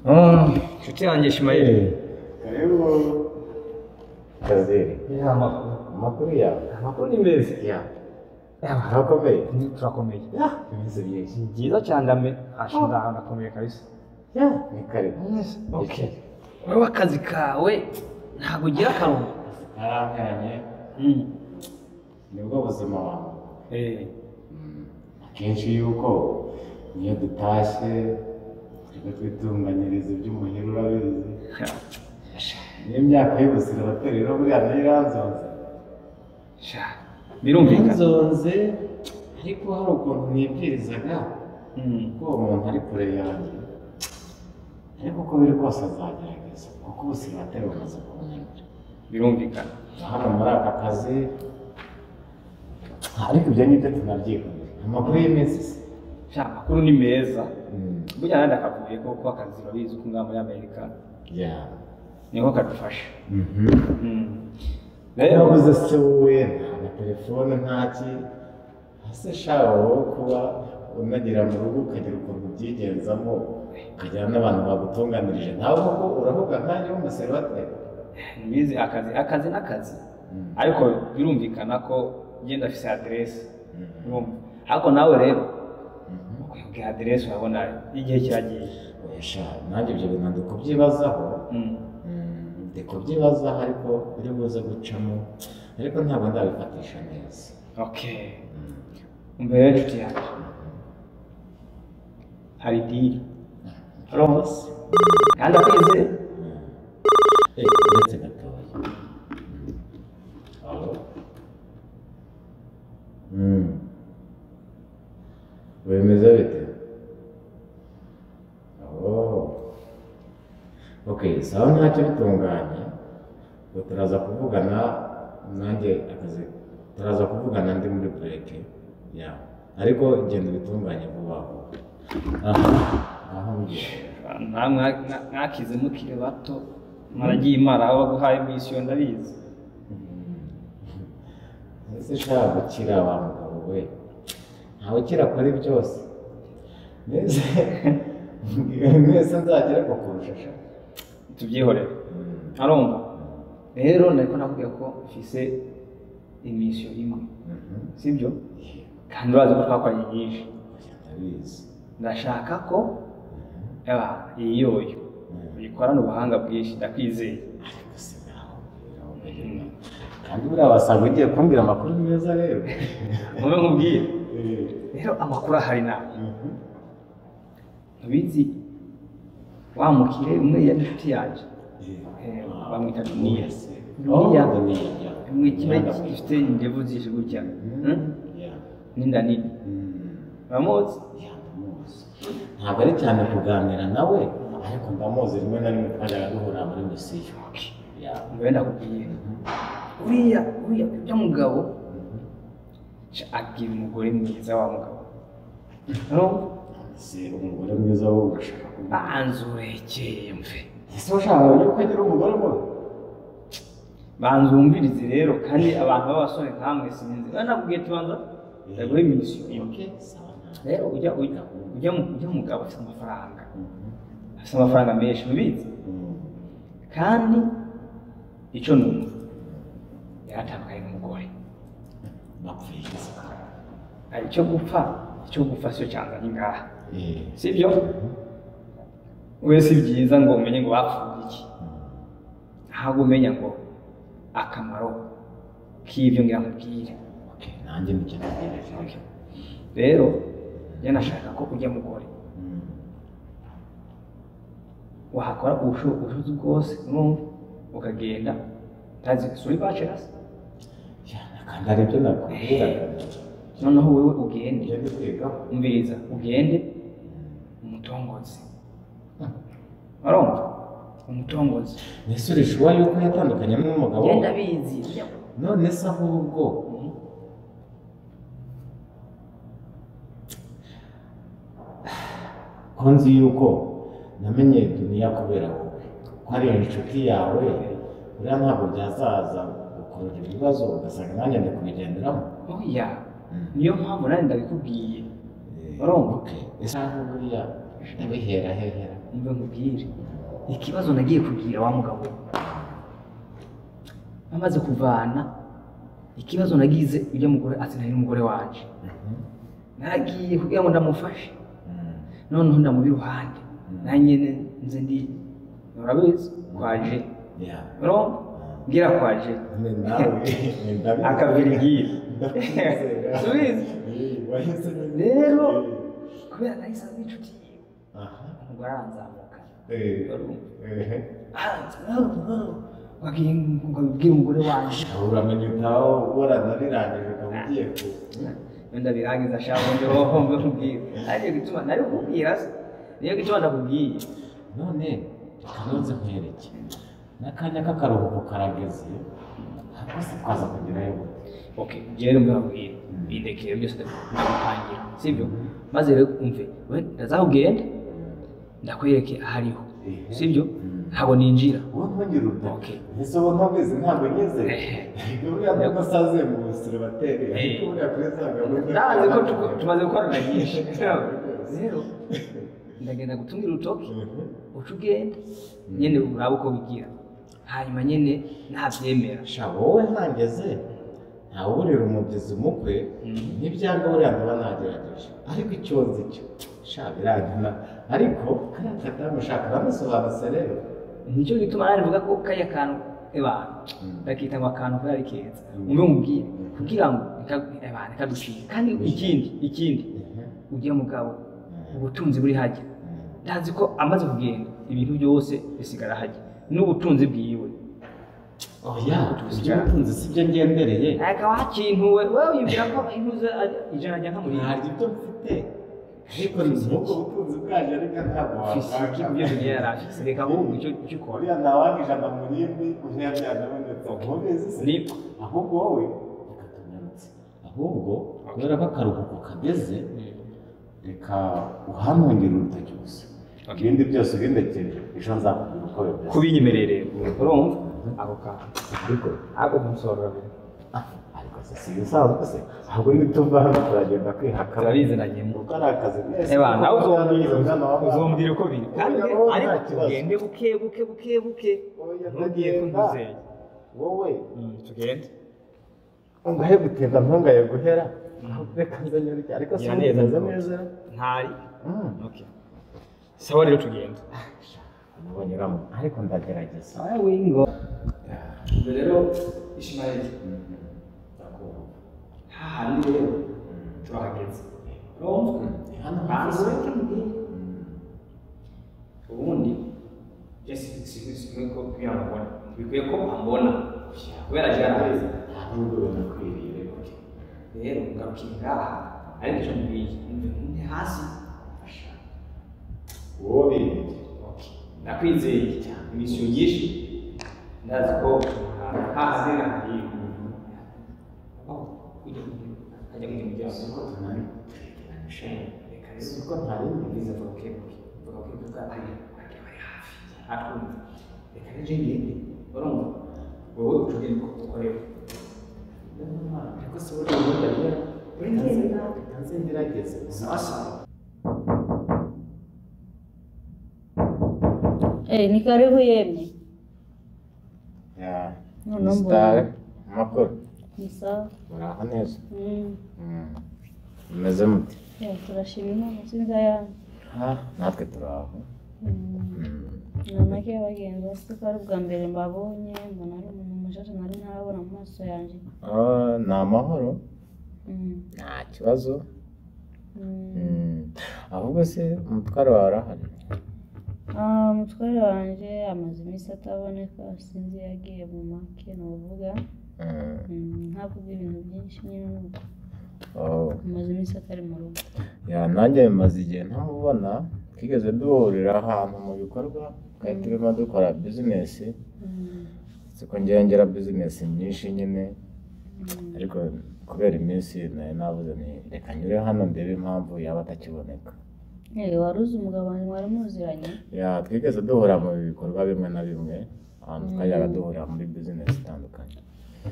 아, 죽지 않지 심하게. 그리고 그지 예, 아마 막걸리야 막걸리면 새끼야 야 막걸리 인프라 코메이. 야 김수빈 씨 지도치 안다면 아신다 하나 코메이가 있어. 야 맥가리 오케이 왜와까지 가? 왜? 하고 일하카로. 나랑 해라니 응. 누가 무슨 뭐 예. kenshi yuko niyo dutashye tujya twitunganyiriza ibyo umuhira urabizi niyo myaka y'ubusira abatorero buriya nayo iranzonze 자, 미롱이가. iranzonze ariko hari ukuntu nibwirizaga 음. ko uwo muntu ari kure yanjye ariko uko biri kose azagerageza kuko ubusira abatari bumaze kumenya 미롱이가. hano muri aka kazi ariko ibyo ngibyo tunabyikomeje amakuru y'iminsi se 자, makuru ni meza. Burya nandi akavuye ko kuba akazi urabizi ko ngaha muri Amerika Yeah. niko kadufasha. Mhm. 음. Yabuze se wowe nta telefone nta ki ese shawe wowe kuba unagera mu rugo ukagira ukuntu ubyigenzamo ukagira n'abantu bagutunganirije nawe koko uravuga nkanjye w'umuserivate bizi akazi akazi n'akazi Mm. ariko birumvikana ko genda afise aderesi urumva ariko nawe rero ukwiye aderesi urabona igihe kiragiye oya nanjye ibyo bintu ndi kubyibazaho Mm. Mm, ndi kubyibazaho ariko biri buze gucamo ariko ntabwo ndabifatisha neza okay mbere y'inshuti yacu hari diri rose kandi akwizeye Eh, uretse gatoya alo wemeza bite alo ok sawa ntacyo bitunganye ngo turaza kuvugana nanjye akazi turaza kuvugana ndi muri bureke ya ariko genda ubitunganye vuba vuba aha aho mbyiye namwe mwakize mukiri bato mwaragiye imana aho baguhaye misiyo ndabizi ese nta gukira wa mugabo we ntawe ukira kuri byose mbese mwese nzagera ku kurusha sha tubyihorere arumva rero nari ko nakubwiye ko mfise imisiyo imwe sibyo kandi urazi ko twakoranye nyinshi ndabizi ndashaka ko eba iyi yoyo uyikorana ubuhanga bwinshi ndakwizeye ariko si naho birawubagirwa kandi buriya wasanga ugiye kumbwira amakuru meza rero mube nkubwire rero amakuru ahari nawe ntubizi wa mukire umwe yari inshuti yanjye Eh, bamwita duniya duniya imwe kiba gifite indevu zishe gutya Hmm? n'inda nini uramuzi ndamuzi ntabwo ari cyane kuganira nawe ariko ndamuzi rimwe na rimwe twajyaga duhura muri misiyo Ya. mbere ndakubwiye uriya uriya ujya mugabo ca agira umugore mwiza wa mugabo urumva ese umugore mwiza wo urashaka kuba banza urekeye mve ese ushaka yuko agira umugore mubi banza wumvirize rero kandi abantu b'abasore nkamwe sinzi urabona nakubwiye tubanza ndaguha iminisiyo imwe rero ujya ujya ujya mu- ujya mugabo afite amafaranga afite amafaranga menshi ubizi kandi icyo numva yaratandukanye n'umugore bapfuyiza hari icyo gupfa icyo gupfa si cyo cyanzanye ngaha si byo we si byiza ngo umenye ngo bapfuye iki ntabwo umenya ngo akamaro k'ibyo ngira nkubwire nanjye nicyo ntegereje rero njye nashaka ko ujya mugore Mm. wahakora ubushobozi ubushobozi bwose urumva ukagenda utazi isuri bacerasi Ya, kandi hari ibyo nakubwiraga noneho wowe ugende ibyo ni kwigaho umviriza ugende umutongozi urumva umutongozi mbese urishuwa yuko yatandukanye n'umugabo we? genda bizi none se ahubwo ko nzi yuko namenye duniya kubera wowe ko ari inshuti yawe buriya ntabwo byazaza gukurura ibibazo ugasanga nanjye ndi kubigenderamo oya niyo mpamvu nanjye ndabikubwiye Eh, urumva oke ese aho buriya ndabihera hehera umve nkubwire ikibazo nagiye kugira wa mugabo amaze kuvana ikibazo nagize ujya mugore ati nari n'umugore wanje naragiye kugira ngo ndamufashe noneho ndamubiruhande nanjye nze ndi urabizi kwaje urumva mbwira kwaje akabwira igiye subizi rero kubera nahise azi inshuti yiwe umugore aranzamuka wabwira umugore wanjye uramenye utaho ubora narirangije ukaba ugiye ku wenda birangiza ashaka ngo wowe nkubwire ariko gituma nari kukubwira se niyo gituma ndakubwiye none kanoze nkwereke n'akanya k'akaruhuko karageze hasi twaza kugerayo gute ok njyewe rero mbabwira indekere byose ndagupangira sibyo maze rero umve we ndazakugenda ndakwereke ahariho sibyo ntabwo ninjira wowe ntugire Ok. urutoki ese wowe ntubizi ntabwo nyeze Eh. buriya nubwo saze mu busire bateri ariko Eh. buriya kuri za ndazi ko tu- tumaze gukorana byinshi rero ndagenda gutumira urutoki uca ugenda nyine uraba uko bigira hanyuma nyine nabyemera sha wowe ntangeze ntawurira umubyizi umukwe Mhm. n'ibyanga buriya ndaba nagerageje ariko icyonzi cyo sha birangira ariko kariya kadamu shaka aramusobanutse rero nicyo gituma nawe mvuga ko kariya kantu abantu Mm. bakita ngo akantu kari keza Mm. umwe mubwire kugira ngo abantu kadushira kandi ikindi ikindi ugiye mugabo ubutunzi buri hajya ndazi ko amaze kugenda ibintu byose bisigara hajya n'ubutunzi bwiwe oya iby'ubutunzi si byo ngendereye akaba hakintuwe wowe wibwira ko impuza ijana ajya nkamurira ntaryo ibyo mfite ariko nubwo ubutunzi bwaje ariko ntabwo fisi wabwaka ibyo tugera yarafise reka ahubwo icyo icyo ukora buriya ntawanga ijana mu rindi uriya byanabonetse ntubizi se Niko. ahubwo wowe reka tunyarutse ahubwo kubera ko akaruhuko kageze reka uhampungire urutoki gusa Ok. ibindi byose ubindekere ejo nzakubwira uko bimeze kubinyemerere urumva ako kantu ariko ako kumusoro Ah, ariko se si ibisanzwe se ahubwo nituva hano turagenda kwihaka turabize na nyembo kuko ari akazi mwese Eba, nawe uzombwira Umwana wa mama. uzombwira uko biri kandi Oya, wowe ariko nta kibazo. tugende buke buke buke buke Oya, ntugiye tagenda. kuntuzeye wowe tugende ngahe gutinda ntungaye guhera ahubwo reka nze nyarike ariko si Ya wowe neza, umeze neza. neza ntari Mm. okay sawa rero tugende nubonyuramo ariko ndagerageza sawa wingo rero ishimayeli hahandi rero turahageze urumva hano hanze hasi ubundi jesi sikwiye ko kugira ngo abone bikwiye ko ambona kubera jaraheza nta nubwo binakwiriye rero rero ngarukira ngaha ariko icyo mubwiye umve undi hasi wowe birenge Okay. nakwizeye cyane imisiyo nyinshi ndazi ko hahandi na hariya aho kujya kujya mu muryango ariko tunani reka rero si ko ntarindi ubwiza bwa kebuke bwa kebuke bwa ari bajya bari hafi atwumva reka rero ngende urumva wowe ucugende ko ukorera ariko si buriya ubundi ariyo Urengera. reka nze ngerageze sawa sawa Eh, ni karibu yemye. Ya, No, no, msitari mbona. amakuru Ni sawa. muraho neza Mm. Mm. mumeze mute Ya, turashima Imana sinzi ayandi. Ha, natwe turaho Mm. Mm. Na make bagenzi bose ko ari ubwa mbere mbabonye, mbona ari umuntu mushasha nari ntarabona mu maso yanjye. Ah, ni amahoro Mm. nta kibazo Mm. Mm. ahubwo se umutwaro wawe urahari Ah, mutware wanjye amaze iminsi ataboneka sinzi iyo yagiye mu make ni uvuga Mm. Mm, ntavuga ibintu byinshi nyine ni uko Oh. amaze iminsi atari mu rugo. Ya, nanjye bimaze igihe ntamubona twigeze duhurira ahantu mu bikorwa twari turimo dukora bizinesi Mm. siko ngera bizinesi nyinshi nyine Mm. ariko kubera iminsi nari nabuze ni reka nyure hano ndebe impamvu yaba atakiboneka Eh, wari uzi umugabo wanjye mwari muziranye? Ya, twigeze duhura mu bikorwa bimwe na bimwe ahantu twajyaga Mm. duhurira muri bizinesi zitandukanye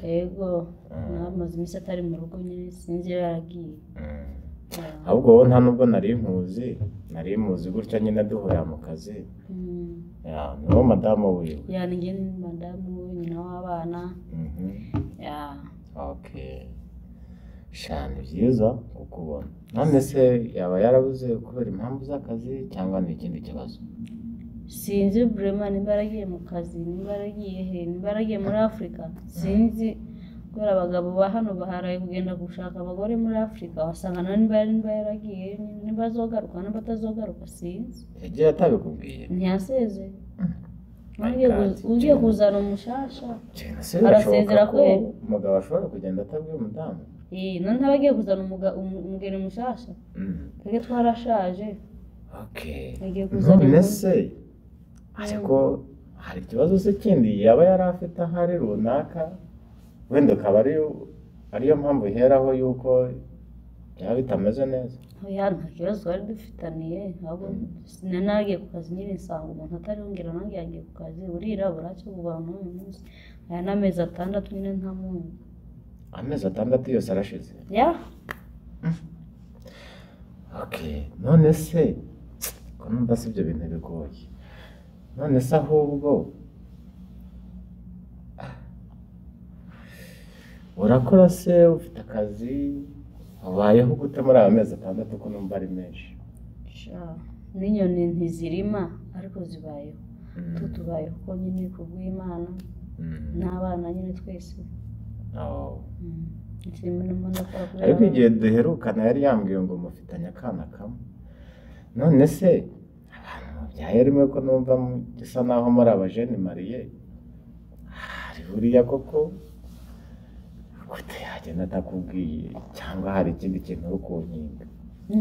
Yego, Mm. amaze iminsi atari mu rugo nyine sinzi iyo yaragiye. Mm. ahubwo wowe nta nubwo nari nkuzi nari muzi gutya nyine duhurira mu kazi ya ni wowe madamu wiwe yanjye ni madamu we nyina w'abana Mhm. ya oke sha ni byiza kukubona none se yaba yarabuze kubera impamvu z'akazi cyangwa ni ikindi kibazo sinzi burema nimba yaragiye mu kazi nimba yaragiye he nimba yaragiye muri afurika sinzi kubera abagabo ba hano baharaye kugenda gushaka abagore muri afurika wasanga nawe nimba nimba yaragiye nimba azogaruka nimba atazogaruka sinzi yagiye atabikubwiye ntiyaseze My ugiye God. ku- ugiye kuzana umushasha cyane se Arasezera birashoboka ko kweli? umugabo ashobora kugenda atabwiye umudamu Eh, none ntaba agiye kuzana umuga- umu- umugeni mushasha Mhm. twebwe twarashaje okay agiye kuzana none umu- se ariko hari ikibazo se kindi yaba yari afite ahari runaka wenda ukaba ari ariyo mpamvu iheraho y'uko byaba bitameze neza oya nta kibazo twari dufitaniye ahubwo nari nagiye ku kazi nyine nsanga umuntu atariyongera nange yagiye ku kazi burirabura cyo kuva n'uyu munsi aya ni amezi atandatu nyine nta muntu amezi atandatu yose arashize ya okay none se ko numva si ibyo bintu bigoye none se ahubwo Ah. urakora se ufite akazi ubayeho gute muri aya mezi atandatu ko numva ari menshi sha n'inyoni ntizirima ariko zibayeho tu tubayeho ko nyine ku bw'imana Mm. n'abana nyine twese Oh. Mm. Nshimira Imana ko yakurera ariko abana. igihe duherukana yari yambwiye ngo mufitanye akana kamwe none se abantu mubyaye rimwe ko numva mu- gisa naho muri abajeni mariye hari buriya koko gute yagenda atakubwiye cyangwa hari ikindi kintu uri kunyinga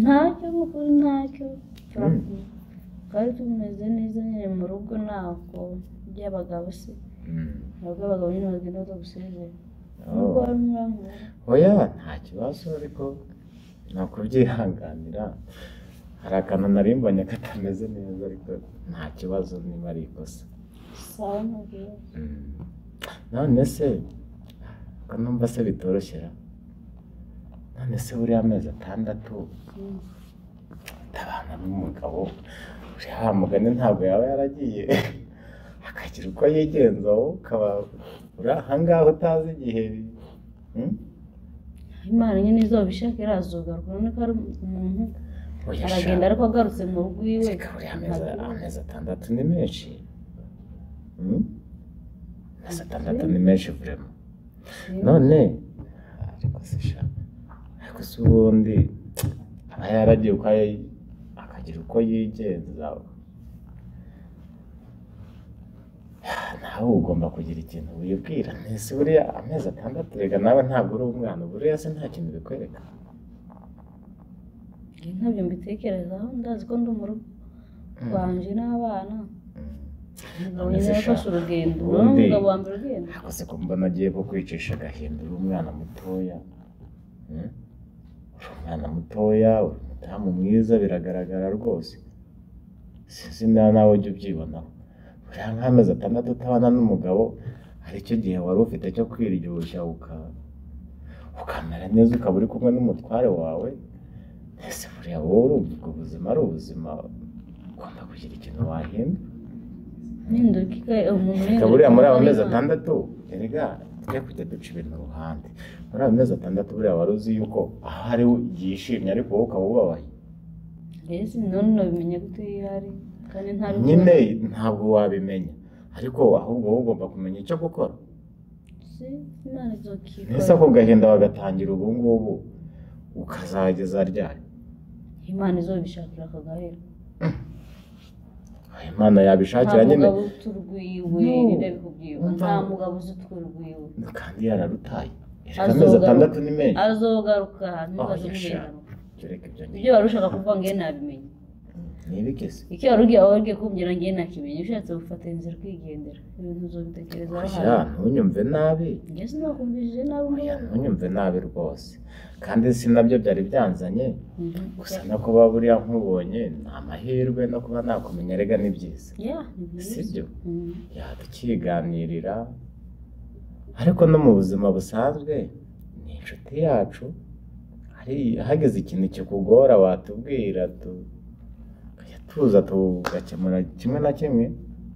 ntacyo mukuru ntacyo Mm. twari tumeze neza nyine mu rugo ntabwo by'abagabo se ntabwo abagabo nyine bagenda baza gusezera nubwo Oh. bari muri ankora oya nta kibazo ariko ni ukubyihanganira hari akantu nari mbonye katameze neza ariko nta kibazo niba ari ikosa sawa ntubwira none se ko numva se bitoroshye ra none se buriya amezi atandatu utabana n'umugabo uriya wa mugani ntabwo yaba yaragiye akagira uko yigenza wowe ukaba uri ahangaha utazi igihe Hmm? imana nyine izuba ishaka irazugaruka urabona ko ari umuntu Oya sha, aragenda ariko agarutse mu rugo iwe reka buriya amezi amezi atandatu ni menshi Hmm? amezi atandatu ni menshi vurema none ariko se sha ariko se ubundi aba yaragiye uko ayi- akagira uko yigenza nawe ugomba kugira ikintu wibwira ntese buriya amezi atandatu rega nawe ntabwo uri umwana buriya se nta kintu bikwereka ntabyo mbitekerezaho ndazi ko ndi mu rugo rwanje n'abana umugabo None nyine se yafashe sha, urugendo urabona ubundi- umugabo wa mbere urugendo ariko se ko mbona agiye ko kwicisha agahinda uri umwana mutoya Hmm? uri umwana mutoya uri umudamu mwiza biragaragara rwose sinzi na nawe ujya ubyibonaho buriya nk'amezi atandatu utabana n'umugabo hari icyo gihe wari ufite cyo kwiryoshya uka ukamera neza ukaba uri kumwe n'umutware wawe ese buriya wowe urumva ubwo buzima ari ubuzima ugomba kugira ikintu wahindura ninduka ika- umuntu Reka ninduka buriya muri aba mezi Imana. atandatu erega tujya kujya duca ibintu ruhande muri aba mezi atandatu buriya wari uzi yuko aho ari we yishimye ariko wowe ukaba ubabaye ese none nabimenye gute iyo ihari kandi nta bibazo nyine ntabwo wabimenya ariko ahubwo wowe ugomba kumenya icyo gukora si imana izokikora ntese ako gahinda wagatangira ubu ngubu ukazageza ryari imana izobishakira akagahera Aho imana yabishakira nyine mugabo uturwiwe No. ntirabikubwiwe nta Umva- mugabo uzi uturwiwe kandi yararutaye erega Azogaruka. amezi atandatu ni menshi azogaruka ntibaze yasha. kubirenganuka Ibyo reka ibyo ibyo wari ushaka kuvuga ngo nabimenye ntibigeze icyo wari ugiye wowe ugiye kumbwira ngo nakimenye ushatse gufata inzira ukigendera ibintu uzobitekerezaho oya hano ntunyumve nabi njye sinakumvishije nabi Oya, umuntu ntunyumve nabi rwose kandi si nabyo byari byanzanye Mhm. gusa no kuba buriya nkubonye ni amahirwe no kuba nakumenya erega ni byiza ya ni byiza. sibyo Mhm. tukiganirira ariko no mu buzima busanzwe ni inshuti yacu hari hageze ikintu kikugora watubwira tukajya tuza tugakemura kimwe na kimwe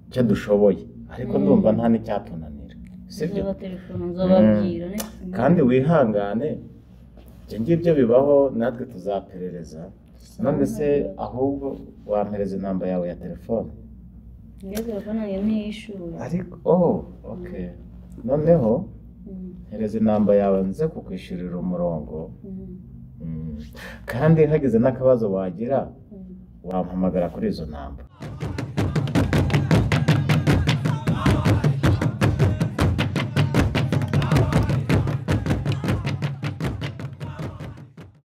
icyo dushoboye ariko Mm. ndumva nta n'icyatunanira sibyo nzoba telefone nzababwira kandi wihangane ibyo ngibyo bibaho natwe tuzaperereza none se ahubwo wampereza inamba yawe ya telefone iyo telefone yanjye ntiyishyura ariko oh ok noneho Mm, hereza inamba yawe nze kukwishyurira umurongo mm, Mm. kandi hagize n'akabazo wagira mm. wampamagara kuri izo namba